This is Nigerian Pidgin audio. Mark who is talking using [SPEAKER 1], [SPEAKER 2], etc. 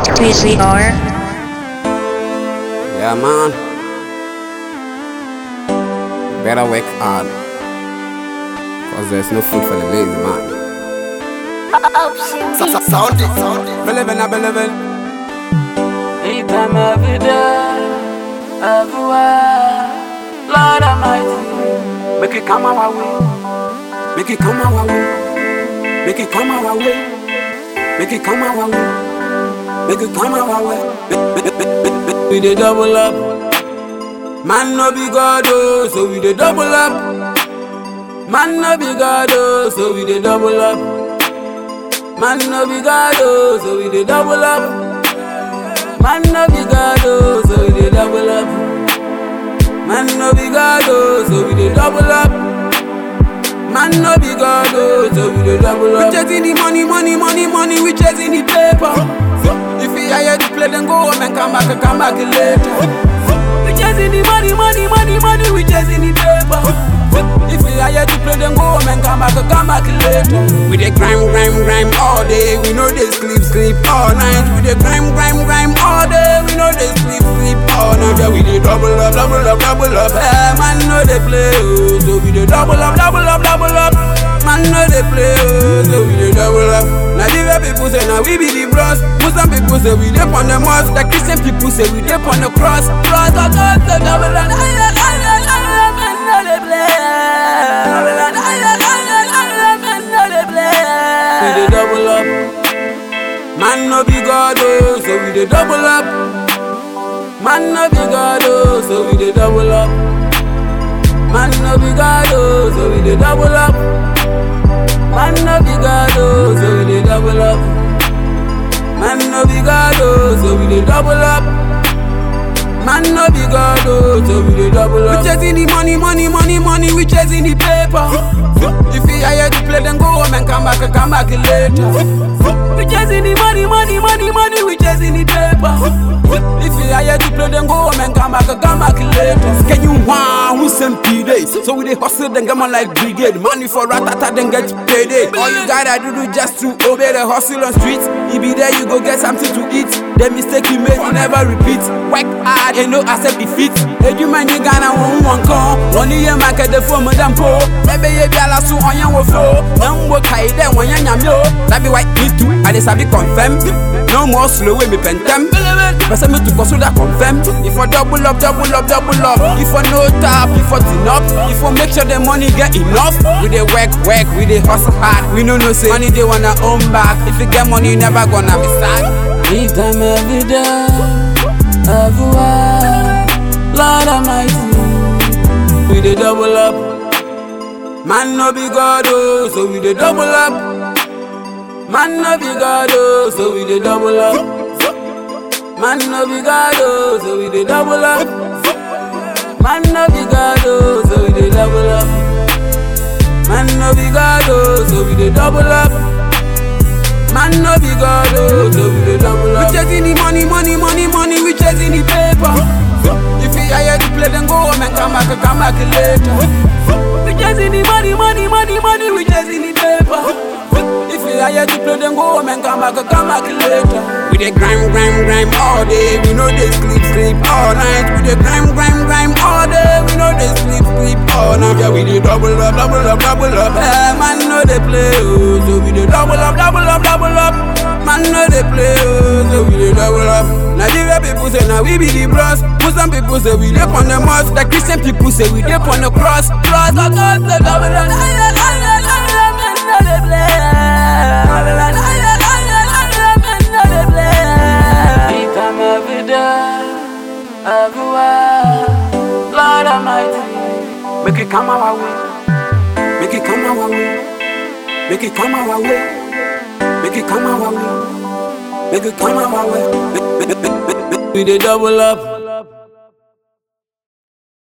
[SPEAKER 1] 3CR.
[SPEAKER 2] Yeah, man. Better work hard. Cause there's no food for the lazy man.
[SPEAKER 3] Sound it, sound it.
[SPEAKER 2] Believe in, I believe in.
[SPEAKER 4] Anytime, every day, everywhere. Lord Almighty,
[SPEAKER 2] Make it come our way. Make it come our way. Make it come our way. Make it come our way. Make it come our way. Make- make- make- make- make- We dey double up. Man no be God oh, so we dey double up. Man no be God oh, so we dey double up. Man no be God oh, so we dey double up. Man no be God oh, so we dey double up. Man no be God oh, so we dey double up. Man no be God oh, so we dey double up. We chasing the money, money, money, money. We chasing the paper. If you hire the play, then go home and come back, and come back later. We chasing the money, money, money, money. We chasing the paper. If you hire the play, then go home and come back, and come back later. We dey grind, grind, grind all day. We know they sleep, sleep all night. We dey grind, grind, grind all day. We know they sleep, sleep all night. Yeah, we dey double up, double up, double up. Hey, man, know they play, oh. So we dey double up, double up, double up. Man, know they play, oh. So we dey double up. Nigeria people say now we be the bros. Muslim people say we dey on the mosque. The Christian people say we dey on the cross. Cross, oh God, so double up. Ay, ay, ay, ay, ay, ay, man, know they play. Double up. Ay, ay, ay, ay, ay, ay, man, know they play. We dey double up. Man no be God oh, so we dey double up. Man no be God oh, so we dey double up. Man no be God oh, so we dey double up. Man no be God oh, so we dey double up. Man no be God oh, so we dey double up. Man no be God oh, so we dey double up. We chasing the money, money, money, money. We chasing the paper. If you hire the play, then go home and come back, and come back later. We chasing the money, money, money, money. We chasing the paper. If you hire the play, then go home and come back, and come back later. Can you want who send P days? So we dey hustle, then come on like brigade. Money for ratata, then get payday. All you gotta do is just to obey the hustle on street. You be there, you go get something to eat. The mistake you made, you never repeat. Work hard and no accept defeat. Hey, you man, you gonna want one call. One year, market the phone, madam po. Maybe you be a lasso on your flow. Young work high, then when you're yo. That be white, me too. I just have it confirm. No more slow with me pentem. But me to pursue that confirm. If I double up, double up, double up. If I no tap, if I enough. If I make sure the money get enough. We dey work, work, we dey hustle hard. We no know say money they wanna own back. If you get money, you never gonna be sad.
[SPEAKER 4] anytime, every day, everywhere. Lord Almighty,
[SPEAKER 2] We dey double up. Man no be God oh, so we dey double up. Man no be God oh, so we dey double up. Man no be God oh, so we dey double up. Man no be God oh, so we dey double up. Man no be God oh, so we dey double up. Man no be God oh, so we dey double up. We chasing the money, money, money, money. We chasing the paper. If you hire the play, then go home and come back, and come back later. We chasing the money, money, money, money. We chasing the paper. If you hire the play, then go home and come back, and come back later. We dey grind, grind, grind all day. We know they sleep, sleep all night. We dey grind, grind, grind all day. We know they sleep, sleep all night. Yeah, we dey double up, double up, double up. Hey, man, know they play, oh, so we dey double up, double up, double up. Man, know they play, oh, so we dey double up. Nigeria people say now we be the bros. Muslim people say we dey on the mosque. The Christian people say we dey on the cross. Cross, oh God, say double up. Ay, ay, ay, ay, ay, ay, man, know they play. Double up. Ay, ay, ay, ay, ay, ay, man, know they play.
[SPEAKER 4] anytime, every day, everywhere. Lord Almighty,
[SPEAKER 2] Make it come our way. Make it come our way. Make it come our way. Make it come our way. Make it come our way. Make- make- make- make- make- We dey double up.